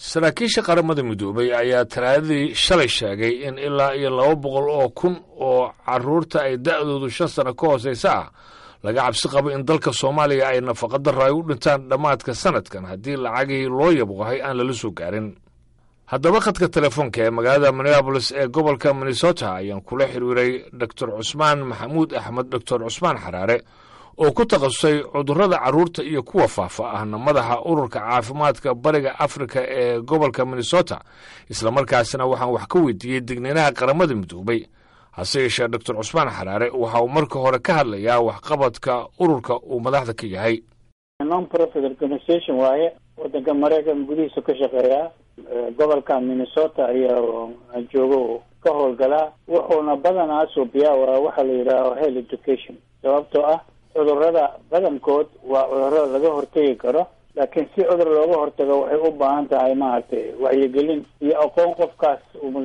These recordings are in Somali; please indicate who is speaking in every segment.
Speaker 1: saraakiisha qaramada midoobay ayaa talaadadii shalay sheegay in ilaa iyo laba boqol oo kun oo carruurta ay da'doodu shan sano ka hoosaysa ah laga cabsi qabo in dalka soomaaliya ay nafaqadarro ay u dhintaan dhammaadka sanadkan haddii lacagihii loo yabqahay aan lala soo gaarin haddaba khadka telefoonka ee magaalada minneabolis ee gobolka minnesota ayaan kula xiriiray doctor cusmaan maxamuud axmed doctor cusmaan xaraare oo ku takhasusay cudurrada carruurta iyo kuwa faafa ahna madaxa ururka caafimaadka bariga afrika ee gobolka minnesota islamarkaasina waxaan wax ka weydiiyey degniinaha qaramada midoobay hase yeeshee doctor cusmaan xaraare waxa uu marka hore ka hadlayaa waxqabadka ururka uu madaxda ka yahay
Speaker 2: non profit organization waaye wadanka maraykan gudihiisa ka shaqeeyaa gobolka minnesota ayaa joogo ka howlgalaa wuxuuna badanaa suubiyaa waa waxa la yidhaaho health education sababtoo ah cudurrada badankood waa cudurro laga hortegi karo laakiin si cudur looga hortago waxay u baahan tahay maaragtay wacyigelin iyo aqoon qofkaas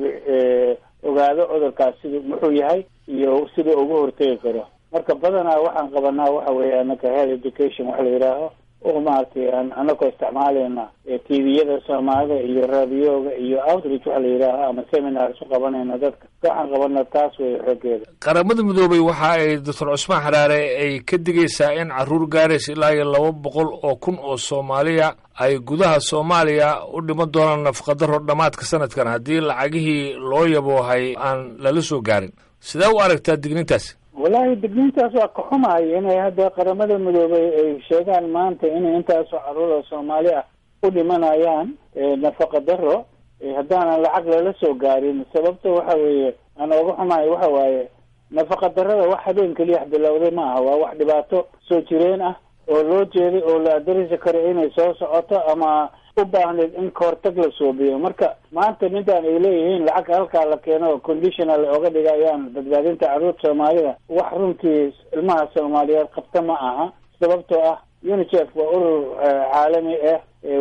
Speaker 2: ogaado cudurkaas siduu muxuu yahay iyo siduu uga hortegi karo marka badanaa waxaan qabanaa waxa weeye anaka health education waxa la yidhaaho oo maaragtay anakoo isticmaalayna tviyada soomaalida iyo raadiyoga iyo outreach waxa la yidhaaho ama seminars u qabanayna dadka waxaan qabana taas wey xoogeeda
Speaker 1: qaramada midoobay waxa ay doctor cusmaan xaraare ay ka digaysaa in carruur gaaraysa ilaa iyo laba boqol oo kun oo soomaaliya ay gudaha soomaaliya u dhiman doonaan nafaqadaro dhammaadka sanadkan haddii lacagihii loo yaboohay aan lala soo gaarin sidee u aragtaa digniintaasi
Speaker 2: wallaahi digniintaas waa ka xumahay inay hadda qaramada midoobay ay sheegaan maanta inay intaasoo carruura soomaali ah u dhimanayaan nafaqa daro haddaanan lacag lala soo gaarin sababta waxa weeye aan ooga xumahay waxa waaye nafaqa darada wax habeen keliya bilowday ma aha waa wax dhibaato soo jireen ah oo loo jeeday oo la adarisi karo inay soo socoto ama u baahneed in kahortag la suubiyo marka maanta midaan ay leeyihiin lacag halkaa la keeno oo conditional oga dhigayaan badbaadinta carruurta soomaalida wax runtii ilmaha soomaaliyeed qabta ma aha sababtoo ah unicef waa urur caalami ah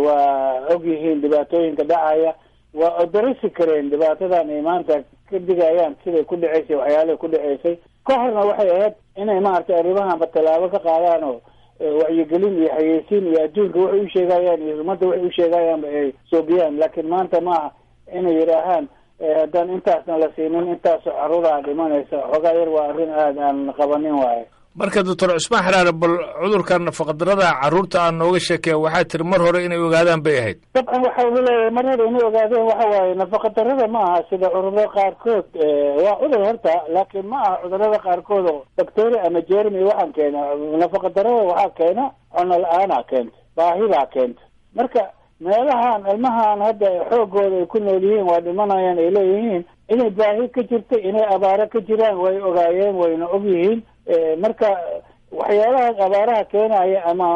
Speaker 2: waa og yihiin dhibaatooyinka dhacaya waa odarisi kareen dhibaatadan ay maanta ka digayaan siday ku dhaceysay waxyaalahay ku dhaceysay ka horna waxay ahayd inay maaragtay arrimahanba tallaabo ka qaadaan oo wacyigelin iyo xayeysiin iyo adduunka waxay u sheegayaan iyo ummadda waxay u sheegayaanba ay soobiyaan laakiin maanta maaha inay yidhaahaan haddaan intaasna la siinin intaasoo carruuraha dhimanaysa xoogaa yar waa arrin aada aan qabanin waaye
Speaker 1: marka doctor cusmaan xaraare bal cudurkan nafaqadarada carruurta aan nooga sheekeya waxaa tiri mar hore inay ogaadaan bay ahayd
Speaker 2: dabcan waxa uu leeyahay mar hore inay ogaadeen waxa waaye nafaqadarada ma aha sida cudurada qaarkood waa cudur horta laakiin ma aha cudurada qaarkood oo bacteria ama jermy waxaan keena nafaqadarada waxaa keena cuno la-aanaa keenta baahidaa keenta marka meelahan ilmahan hadda xoogooda ay ku nool yihiin waa dhimanayaan ay leeyihiin inay baahi ka jirta inay abaaro ka jiraan way ogaayeen wayna og yihiin marka waxyaalahaas abaaraha keenaya ama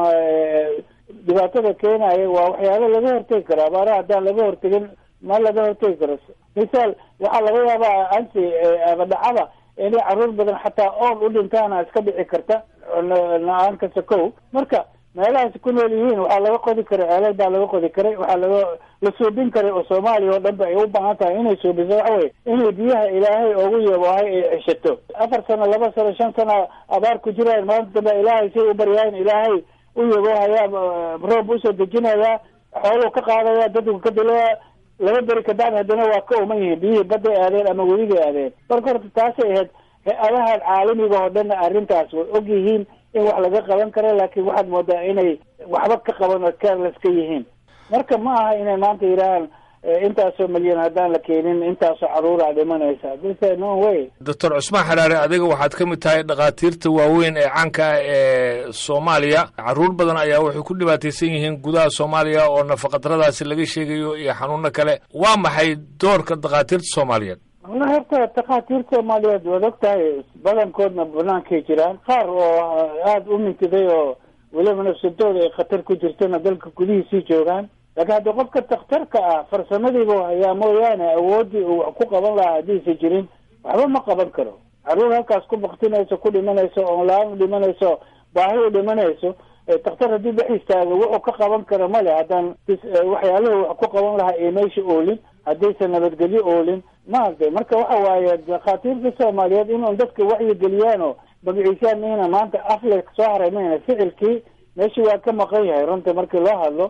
Speaker 2: dhibaatada keenaya waa waxyaalo laga hortegi karo abaaraha haddaan laga hortegin ma laga hortegi karo misaal waxaa laga yaabaa anti ama dhacada inay carruur badan xataa ool u dhintaana iska dhici karta la-aan kasta kow marka meelahaas ku nool yihiin waxaa laga qodi karay ceelal baa laga qodi karay waxaa laga la suubin karay oo soomaaliya oo dhan ba ay u baahan tahay inay suubiso waxa weye inay biyaha ilaahay oogu yaboohay ay ceshato afar sano laba sano shan sano abaar ku jiraan maanta dambe ilaahay say u baryaayin ilaahay u yaboohayaa roob usoo dejinayaa xooluu ka qaadaya dadku ka dilaya laba beri kadacdi haddana waa ka uman yihiin biyihii badday aadeen ama weligay aadeen marka horta taasay ahayd hay-adahan caalamiga oo dhanna arrintaas way og yihiin in wax laga qaban karo laakiin waxaad moodaa inay waxba ka qaban oo careless ka yihiin marka ma aha inay maanta yidhaahaan intaasoo milyan haddaan la keenin intaasoo carruuraa dhimanaysa dise no way
Speaker 1: doctor cusmaan xaraare adiga waxaad ka mid tahay dhakhaatiirta waaweyn ee caanka ah ee soomaaliya carruur badan ayaa waxay ku dhibaataysan yihiin gudaha soomaaliya oo nafaqadaradaasi laga sheegayo iyo xanuuno kale waa maxay doorka dhakhaatiirta soomaaliyeed
Speaker 2: wallahi horta dhakhaatiirta soomaaliyeed waad og tahay badankoodna banaankay jiraan qaar oo aada u mintiday oo weliba nafsadooda ay khatar ku jirtona dalka gudihiisii joogaan laakiin hadda qofka dakhtarka ah farsamadiibu hayaa mooyaane awooddii uu wax ku qaban lahaa haddiisa jirin waxba ma qaban karo carruur halkaas ku baktinayso ku dhimanayso oon la-aan u dhimanayso baahi u dhimanayso dakhtar haddii dhex istaago wuxuu ka qaban karo male haddaan waxyaaluhu wax ku qaban lahaa ee meesha oolin haddaysan nabadgelyo oolin maaragtay marka waxa waaye dhakhaatiirta soomaaliyeed inuun dadka wacyi geliyaan oo magaciisaan mayna maanta afle soo haray mayna ficilkii meeshii waa ka maqan yahay runta markii loo hadlo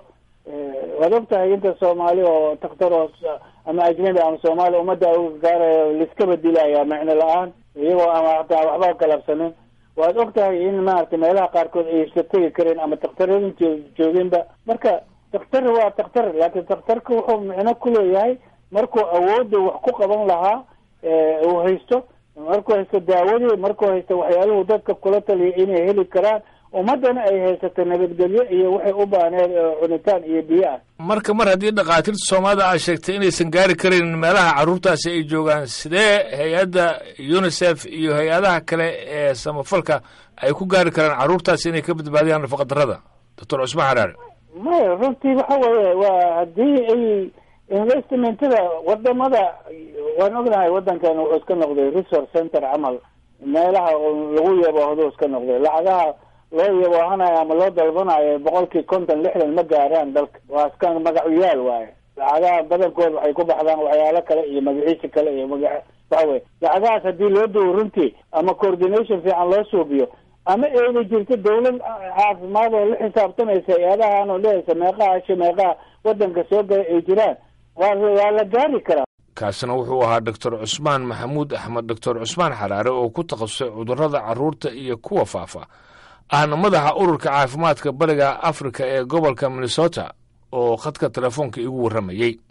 Speaker 2: waad og tahay inta soomaali oo takhtar oo ama ajnabi ama soomaali ummadda uga gaarayo liskaba dilaya micno la-aan iyagoo ama hataa waxba galabsanin waad og tahay in maaragtay meelaha qaarkood aysa tegi kareen ama takhtaradin jooginba marka takhtar waa takhtar laakiin takhtarka wuxuu micno ku leeyahay markuu awoodda wax ku qaban lahaa uu haysto markuu haysto daawadii markuu haysto waxyaaluhu dadka kula taliya inay heli karaan ummaddana ay haysato nabadgelyo iyo waxay u baahneed cunitaan iyo biyo ah
Speaker 1: marka mar haddii dhakhaatiirta soomaalida aad sheegtay inaysan gaari karin meelaha carruurtaasi ay joogaan sidee hay-adda unisef iyo hay-adaha kale ee samafalka ay ku gaari karaan carruurtaasi inay ka badbaadiyaan nafaqadarrada doctor cusmaan xaraare
Speaker 2: maya runtii waxa weeye waa haddii ay investmentada wadamada waan ognahay waddankan wuxuu iska noqday resource center camal meelaha lagu yaboohdo iska noqday lacagaha loo yaboohanayo ama loo dalbanayo boqolkii konton lixdan ma gaaraan dalka waa iska magacuyaal waaye lacagaha badankood waxay ku baxdaan waxyaalo kale iyo magaciisa kale iyo maga waxa weye lacagahaas haddii loo duwo runtii ama coordination fiican loo suubiyo ama ayna jirto dawlad caafimaad oo la xisaabtamaysa hay-adahan oo lehaysa meeqaha asha meeqaha waddanka soo gala ay jiraan waa waa la gaari karaa
Speaker 1: kaasina wuxuu ahaa doctor cusmaan maxamuud axmed doctor cusmaan xaraare oo ku takhasusay cudurrada carruurta iyo kuwa faafa ahna madaxa ururka caafimaadka bariga afrika ee gobolka minnesota oo khadka telefoonka igu warramayey